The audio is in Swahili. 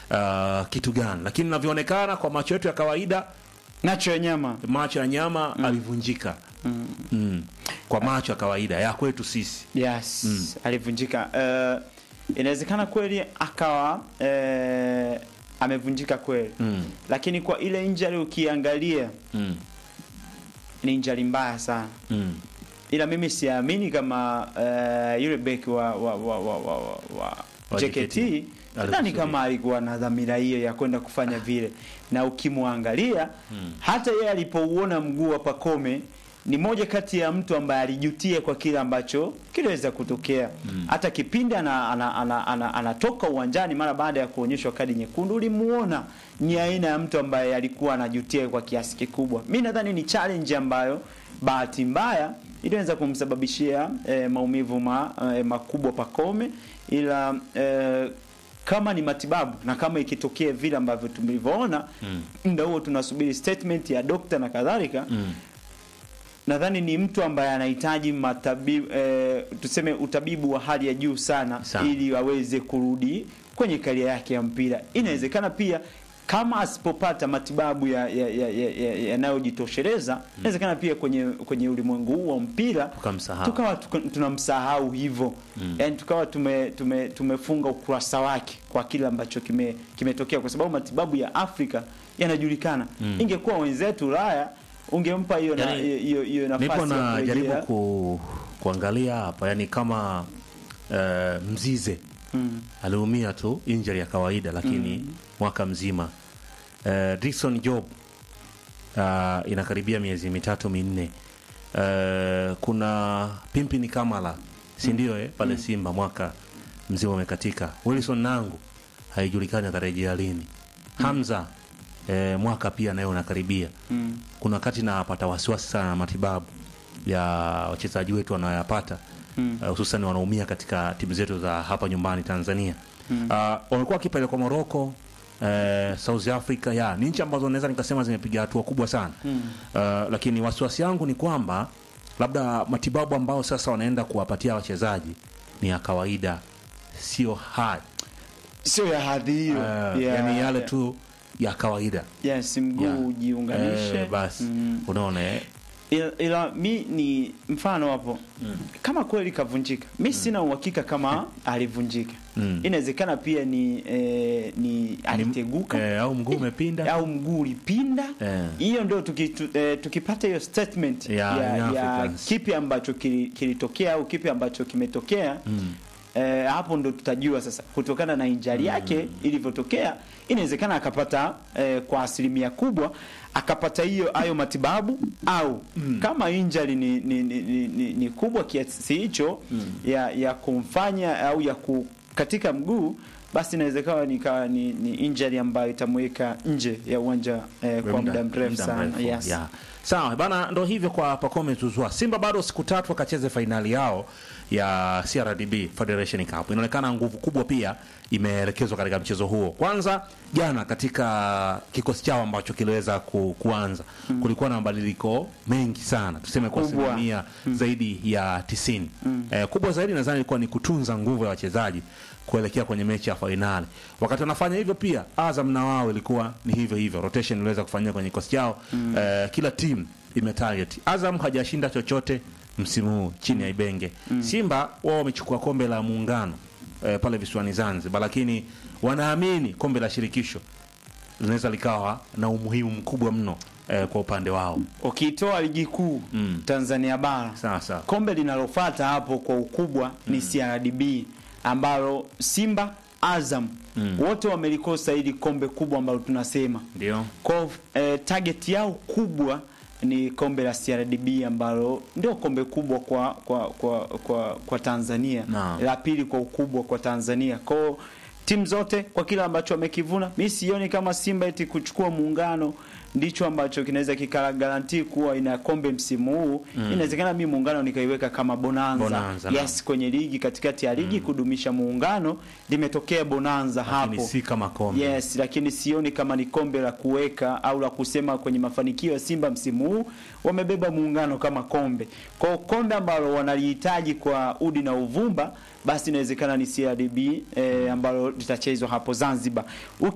uh, kitu gani, lakini inavyoonekana kwa macho yetu ya kawaida, nacho ya nyama macho ya nyama alivunjika mm. kwa macho ya kawaida ya kwetu sisi yes alivunjika uh, inawezekana kweli akawa uh, amevunjika kweli mm. lakini kwa ile injury ukiangalia Mm. ni injury mbaya sana Mm. ila mimi siamini kama uh, yule beki wa wa wa wa, wa, wa, wa Wa JKT JKT. sidhani Alikusudia. kama alikuwa na dhamira hiyo ya kwenda kufanya vile, na ukimwangalia hata yeye alipouona mguu wa Pakome ni moja kati ya mtu ambaye alijutia kwa kile ambacho kiliweza kutokea. Hata kipindi ana, ana, ana, ana, anatoka uwanjani mara baada ya kuonyeshwa kadi nyekundu, ulimuona ni aina ya mtu ambaye alikuwa anajutia kwa kiasi kikubwa. Mi nadhani ni challenge ambayo bahati mbaya iliweza kumsababishia eh, maumivu ma, eh, makubwa Pakome, ila eh, kama ni matibabu na kama ikitokea vile ambavyo tulivyoona muda huo tunasubiri statement ya dokta na kadhalika Mm. nadhani ni mtu ambaye anahitaji matabibu eh, tuseme utabibu wa hali ya juu sana, Sana. ili aweze kurudi kwenye karia yake ya mpira. Inawezekana pia kama asipopata matibabu yanayojitosheleza ya, ya, ya, ya, yanayojitosheleza, inawezekana pia kwenye kwenye ulimwengu huu wa mpira Tukamsahau. tukawa tuka- tunamsahau hivyo yani tukawa tume, tume, tumefunga ukurasa wake kwa kile ambacho kime- kimetokea kwa sababu matibabu ya Afrika yanajulikana. Ingekuwa wenzetu Ulaya ungempa hiyo na- Yani, hiyo hiyo Nipo nafasi ya na jaribu kurejea. ku, kuangalia hapa yani kama eh, Mzize Mm. aliumia tu injury ya kawaida lakini mwaka mzima uh, Dickson Job uh, inakaribia miezi mitatu minne uh, kuna Pimpini Kamala si ndio eh, pale Simba mwaka mzima umekatika Wilson Nangu haijulikani atarejea lini Hamza eh, mwaka pia nayo unakaribia Mm. kuna wakati napata wasiwasi sana na matibabu ya wachezaji wetu wanayoyapata Mm. uh, hususan wanaumia katika timu zetu za hapa nyumbani Tanzania. Uh, wamekuwa wakipelekwa Morocco, uh, South Africa ya ni nchi ambazo naweza nikasema zimepiga hatua kubwa sana uh, lakini wasiwasi yangu ni kwamba labda matibabu ambao sasa wanaenda kuwapatia wachezaji ni ya kawaida, sio hard Sio ya hadhi hiyo. uh, Ya- yani yale ya- tu ya kawaida Yes, mguu Yeah. ujiunganishe. Eh, basi Mm. unaona eh? ila, ila mi ni mfano hapo kama kweli kavunjika mi sina uhakika kama alivunjika Mm. inawezekana pia ni eh, ni aliteguka eh, au mguu umepinda au mguu ulipinda Eh. hiyo ndio tuki, tu, eh, tukipata hiyo statement Ya, ya, Young ya Africans. kipi ambacho kili- kilitokea au kipi ambacho kimetokea eh, hapo ndo tutajua sasa kutokana na injari yake ilivyotokea inawezekana akapata eh, kwa asilimia kubwa akapata hiyo hayo matibabu au kama injari ni, ni, ni, ni, ni, ni kubwa kiasi hicho ya, ya kumfanya au ya ku, katika mguu basi inawezekana nikawa ni, ni injury ambayo itamweka nje ya uwanja eh, kwa muda mrefu sana yes. yeah. Sawa bana, ndo hivyo kwa Pacome Zouzoua. Simba bado siku tatu wakacheze fainali yao ya CRDB Federation Cup. Inaonekana nguvu kubwa pia imeelekezwa katika mchezo huo. Kwanza jana katika kikosi chao ambacho kiliweza ku, kuanza kulikuwa na mabadiliko mengi sana, tuseme kwa Kubwa. asilimia zaidi ya tisini. Eh, kubwa zaidi nadhani ilikuwa ni kutunza nguvu ya wachezaji kuelekea kwenye mechi ya fainali. Wakati wanafanya hivyo pia Azam na wao ilikuwa ni hivyo hivyo, rotation iliweza kufanyika kwenye kikosi chao. Eh, kila timu imetarget. Azam hajashinda chochote msimu huu chini ya Ibenge. Simba wao wamechukua kombe la muungano eh, pale visiwani Zanzibar, lakini wanaamini kombe la shirikisho linaweza likawa na umuhimu mkubwa mno eh, kwa upande wao. Ukitoa ligi kuu Mm. Tanzania bara Sawa sawa. kombe linalofuata hapo kwa ukubwa ni CRDB ambalo Simba Azam wote wamelikosa hili kombe kubwa ambalo tunasema Ndio. kwa eh, target yao kubwa ni kombe la CRDB ambalo ndio kombe kubwa kwa kwa kwa kwa, kwa Tanzania Naam. la pili kwa ukubwa kwa Tanzania kwa timu zote kwa kile ambacho wamekivuna mi sioni kama Simba eti kuchukua muungano ndicho ambacho kinaweza kikagarantii kuwa ina kombe msimu huu inawezekana mi muungano nikaiweka kama bonanza, Bonanza, yes kwenye ligi katikati ya ligi kudumisha muungano limetokea bonanza Lakini hapo si kama kombe. Yes, lakini sioni kama ni kombe la kuweka au la kusema kwenye mafanikio ya Simba msimu huu wamebeba muungano kama kombe. Kwa hiyo kombe ambalo wanalihitaji kwa udi na uvumba basi inawezekana ni CRDB eh, ambalo litachezwa hapo Zanzibar.